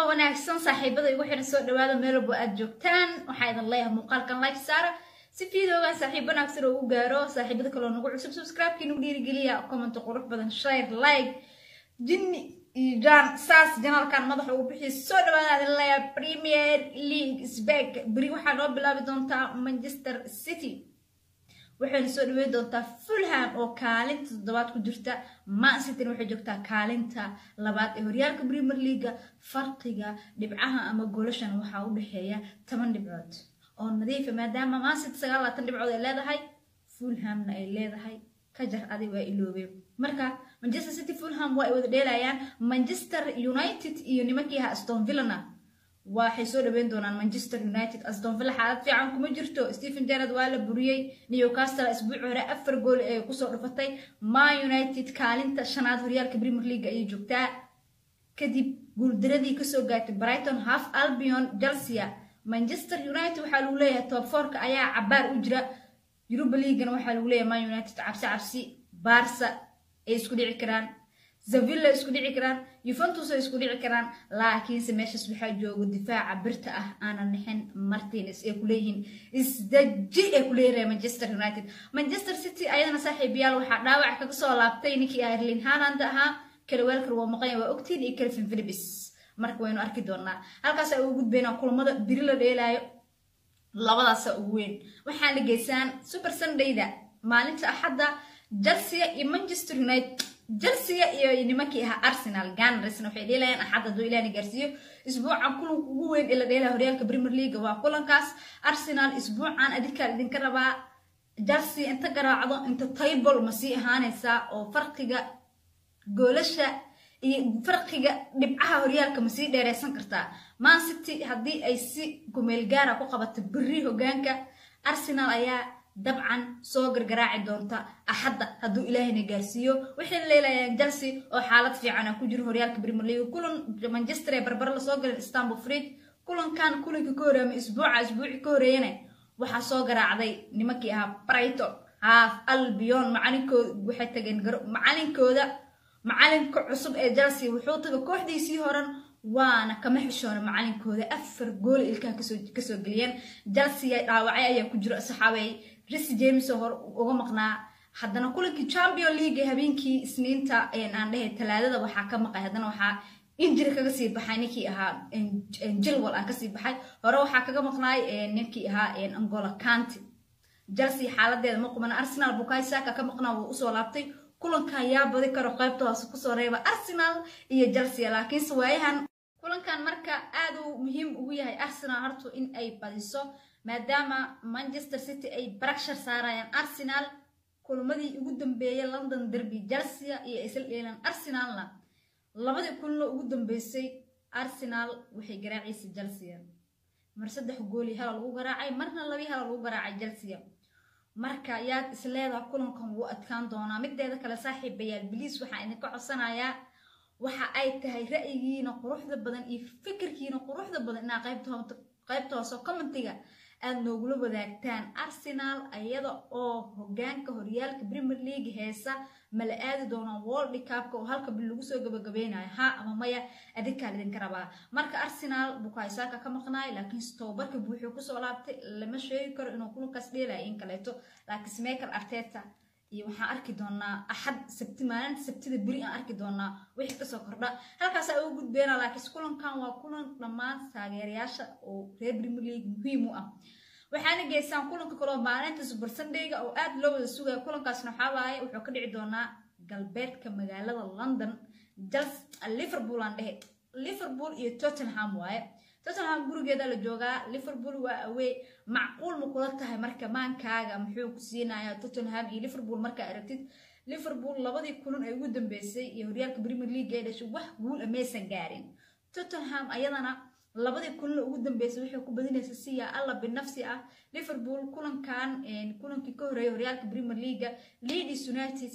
wanaagsan saaxiibada igu xiran soo dhawaada meel walbo aad joogtaan waxaa idin leeyahay muuqaalkan like saara si fiidoogan saaxiib wanaagsan oo u gaaro saaxiibada kaloo nagu cusub subscribe-kii nagu dhiirigeliya comment qurux badan share like jinni iyo jaan saas janaalkan madaxa ugu bixiya soo dhawaada idin leeyahay premier league sbek beri waxaa noo bilaabi doontaa manchester city waxayna soo dhaweyn doontaa fulham oo kaalinta toddobaad ku jirta man cityna waxay joogtaa kaalinta labaad ee horyaalka premier leaga farqiga dhibcaha ama goolashan waxaa u dhexeeya toban dhibcood oo nadiifa maadaama man city sagaal labaatan dhibcood ay leedahay fulhamna ay leedahay ka jar adig waa iloobeen marka manchester city fulham waa ay wada dheelayaan manchester united iyo nimankii ahaa aston villana waxay soo dhaweyn doonaan manchester united aston villa xaalad fiican kuma jirto stephen jarad waa la buriyey newcastle isbuuci hore afar gool ee kusoo dhufatay man united kaalinta shanaad horyaalka premier league ayay joogtaa kadib guuldaradii kasoo gaartay brighton half albion chelsea manchester united waxaa lagu leeyahay top forka ayaa cabaar u jira europa leaguana waxaa lagu leeyahay man united cabsi cabsi barsa ay isku dhici karaan zavilla isku dhici karaan yuventus ay isku dhici karaan laakiinse meeshaas waxaa jooga difaaca birta ah aanan nixin martines ay kuleeyihiin isdaji ay kuleeyihin manchester united manchester city ayadana saaxiibayaal waxaa dhaawac kaga soo laabtay ninkii erlin haaland ahaa kalawelkar waa maqanya waa ogtiin iyo calvin philipis marka waynu arki doonaa halkaas ay ugu gudbeynaa kulamada biri la dheelaayo labadaasa ugu weyn waxaan la geysaan super sundayda maalinta axadda chelsea iyo manchester united chelsea iyo nimankii ahaa arsenal ganresna waxay dheelayaan axad hadduu ilaahna gaarsiiyo isbuucan kulanka ugu weyn ee la dheelaya horyaalka premier league waa kulankaas arsenal isbuucan adinkaan idinka rabaa chelsea inta garaacdo inta table ma sii ahaanaysaa oo farqiga goolasha iyo farqiga dhibcaha horyaalka ma sii dheereysan kartaa man city haddii ay si gumeel gaara ku qabato beri hogaanka arsenal ayaa dabcan soo gargaraaci doonta axadda hadduu ilaahayna gaarsiiyo waxayna leelayaan chelsea oo xaalad fiican ah ku jiro horyaalka premier league kulan manchester ee barbara lasoo galeen istanbul fridge kulankan kulanka ka horeeyama isbuuca isbuuci ka horeeyana waxaa soo garaacday nimankii ahaa brighton half albion macalinkooda waxay tageen macalinkooda macalinka cusub ee chelsea wuxuu taga kooxdiisii horan waana kama xishoona macalinkooda afar gool ilkaha kasoo geliyeen chelsea dhaawacay ayaa ku jiro saxaabey ris james oo hor uga maqnaa haddana kulankii champion league ee habeenkii isniinta aan dhehe talaadada waxaa ka maqay haddana waxaa injiri kaga sii baxay ninkii ahaa jilwal aan kasii baxay hore waxaa kaga maqnaay ninkii ahaa angola kanti chelsea xaaladeeda ma quban arsenal bukaay saka ka maqnaa wuu usoo laabtay kulankan yaa badi karo qaybta hoose kusoo reeba arsenal iyo chelsea laakiinse waayahan kulankan marka aad uu muhiim ugu yahay arsenal hortu in ay badiso maadaama manchester city ay barakshar saarayaan arsenal kulmadii ugu dambeeyay london derby chelsea iyo isla dheelaan arsenalna labadii kulno ugu dambeysay arsenal waxay garaacaysay chelsea mar saddex gooli hala lagu garaacay marna labii hala lagu garaacay chelsea marka yaad isleedaha kulankan wuu adkaan doonaa mideeda kale saaxiibayaal biliis waxaa idinka codsanayaa waxa ay tahay ra'yigiina quruxda badan iyo fikirkiina quruxda badan inaa qaybta hoose commentiga aad noogula wadaagtaan arsenal iyada oo hogaanka horyaalka premier league heesa mala aadi doonaa world cupka oo halka bil lagu soo gabagabeynayo ha ama maya adinkaa idinka rabaa marka arsenal bukaysaaka ka maqnaay laakiinse tobabarka buuxuu kusoo laabtay lama sheegi karo inuu kulankaas dheelaya in kaleeto laakiin smekel arteta iyo waxaan arki doonaa axad sabti maalinta sabtida beri aan arki doonaa wixii kasoo kordha halkaasaa ugu gudbeena laakiinse kulankan waa kulan dhammaan taageerayaasha oo reer premier league muhiim u ah waxaana geysaan kulanka kaloo maalinta super sundayga oo aad loo wada sugaya kulankaasna waxaa waaye wuxuu ka dhici doonaa galbeedka magaalada london liverpool aan dhehe liverpool iyo tottenham waaye tottenham gurigeeda la joogaa liverpool waa awey macquul ma kula tahay marka maankaaga muxuu ku siinaya tottenham iyo liverpool markaa aragtid liverpool labadii kulan ee ugu dambeysay iyo horyaalka premier league ee dhashay wax guul a maysan gaarin tottenham ayadana labadii kulan ugu dambeysay waxay ku badinaysa siya alla binafsi ah liverpool kulankan kulankii ka horeeyay horyaalka premier leaga leeds united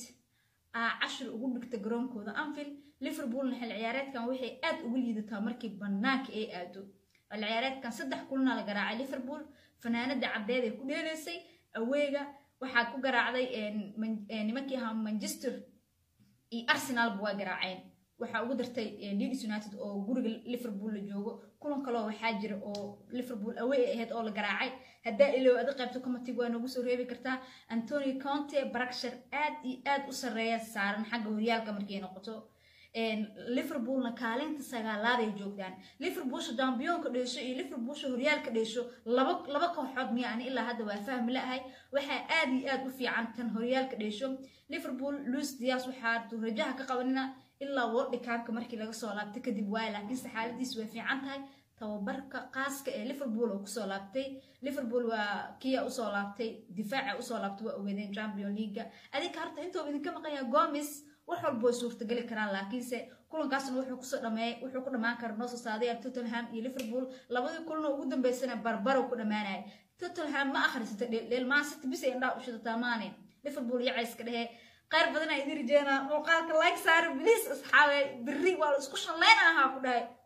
aa cashir ugu dhigta garoonkooda anfield liverpoolna xil ciyaareedkan waxay aad ugu liidataa markii banaanka ay aado xil ciyaareedkan saddex kulana la garaacay liverpool fanaanada caddeed ay ku dheelaysay aweega waxaa ku garaacday nimankii ahaa manchester iyo arsenalba waa garaaceen waxaa ugu dartay leeds united oo guriga liverpool la joogo kulan kaloo waxaa jira oo liverpool away ahayd oo la garaacay haddaa ilow adi qaybto commitig waa noogu soo reebi kartaa antony conte barakshar aad iyo aad u sarreeya saaran xagga horyaalka markay noqoto liverpoolna kaalinta sagaalaad ay joogdaan liverpoolsha dambiyoonka dheesho iyo liverpoolsha horyaalka dheesho laba laba kooxood miya ani ilaa hadda waa fahmi la-ahay waxaa aad iyo aad u fiican tan horyaalka dheesho liverpool luis dias waxaa rajaha ka qabanina ilaa wordhikaanka markii laga soo laabtay kadib waay laakiinse xaaladiis way fiican tahay tababarka qaaska ee liverpool oo kusoo laabtay liverpool waa kiya usoo laabtay difaaca usoo laabtay waa ogeedeen champion leaga adinka horta intoo idinka maqaya gomis wax walba way suurtageli karaan laakiinse kulankaasna wuxuu kusoo dhameeyay wuxuu ku dhamaan kara noo soo saaday tottenham iyo liverpool labadii kulan oo ugu dambeysana barbarow ku dhamaanaya tottenham ma akhrisata dheeldheel maasita bis ay indhaha ushadataa maane liverpool iyo cayska dhehe qayr badan aa idin rajeynaa muuqaalka like saara biliis asxaabe berri waa la isku shallayna ahaa ku dhahay